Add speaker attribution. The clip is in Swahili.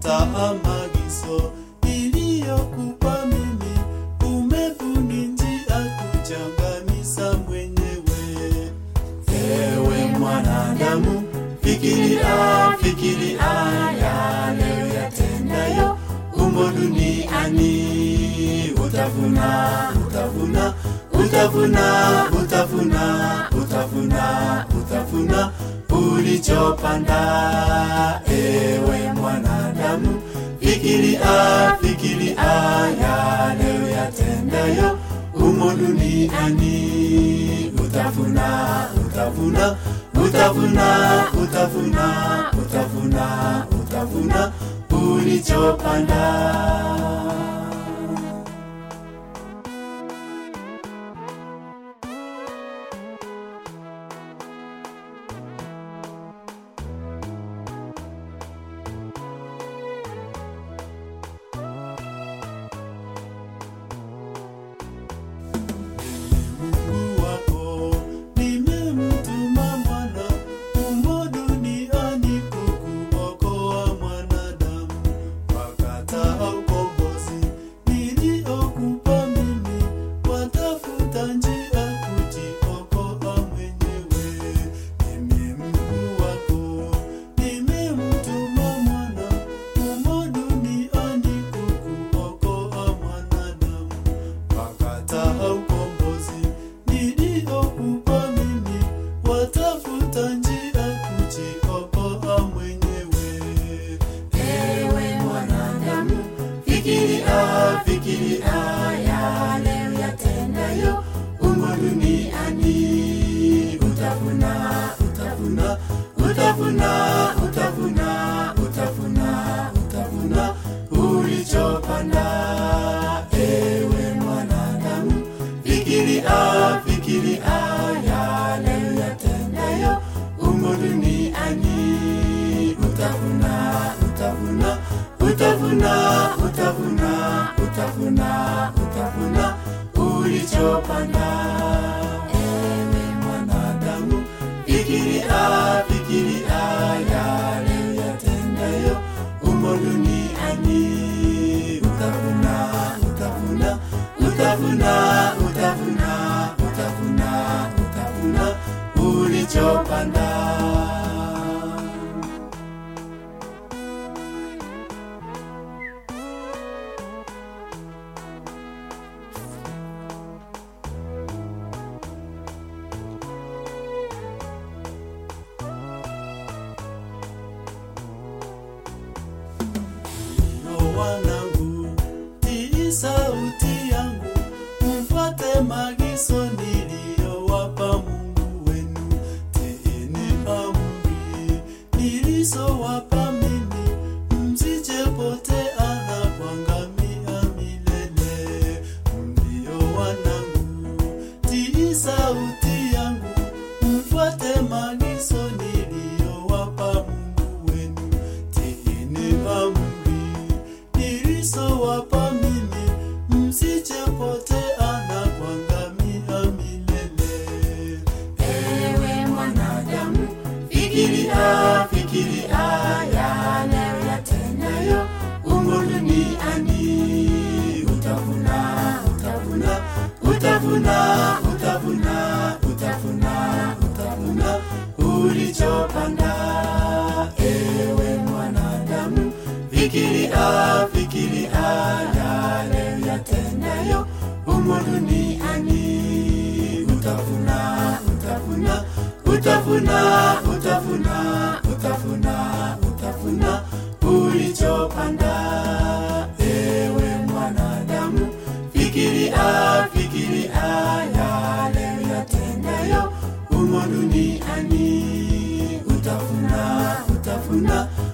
Speaker 1: Kataa maagizo niliyokupa mimi, umebuni njia kuchangamisa mwenyewe. Ewe mwanadamu, fikiria, fikiria yale uyatendayo humo duniani. Utavuna, utavuna, utavuna, utavuna, utavuna, utavuna ulichopanda. Ewe mwanadamu, fikiria, fikiria yale uyatendayo humo duniani. Utavuna, utavuna, utavuna, utavuna, utavuna, utavuna ulichopanda. Mungu wako nimemtuma mwana humo duniani kukuokoa mwanadamu. Wakataa ukombozi niliokupa mimi, watafuta njia kujiokoa mwenyewe. Mimi Mungu wako nimemtuma mwana humo duniani kukuokoa mwanadamu wakataa ukombozi niliokupa mimi, watafuta njia kujiokoa mwenyewe. Ewe mwanadamu, fikiria, fikiria yale uyatendayo humo duniani. Utavuna, utavuna, utavuna, utavuna, utavuna, utavuna ulichopanda. Ewe mwanadamu, fikiria, fikiria yale uyatendayo humo duniani. Utavuna, utavuna, utavuna, utavuna, utavuna, utavuna ulichopanda. Ewe mwanadamu, fikiria, fikiria yale uyatendayo humo duniani. Utavuna, utavuna, utavuna, utavuna, utavuna, utavuna ulichopanda. Ndio wanangu, tii sauti yangu, mfuate maagizo niliyowapa Mungu wenu. Tiini amri nilizowapa mimi, msijepotea na kuangamia milele. Ndio wanangu, tii sauti yangu, mfuate maagizo niliyowapa Mungu wenu. Tiini amri nilizowapa mimi, msijepotea na kuangamia milele. Ewe mwanadamu, fikiria, fikiria yale uyatendayo humo duniani. Utavuna, utavuna, utavuna, utavuna, utavuna, utavuna ulichopanda. Ewe mwanadamu, fikiria, fikiria yale uyatendayo humo duniani. Utavuna, utavuna, utavuna, utavuna ulichopanda. Ewe mwanadamu, fikiria, fikiria yale uyatendayo humo duniani. Utavuna, utavuna, utavuna, utavuna ulichopanda. Ewe mwanadamu, fikiria, fikiria yale uyatendayo humo duniani. Utavuna, utavuna, utavuna, utavuna ulichopanda. Ewe mwanadamu, fikiria, fikiria yale uyatendayo humo duniani. Utavuna, utavuna,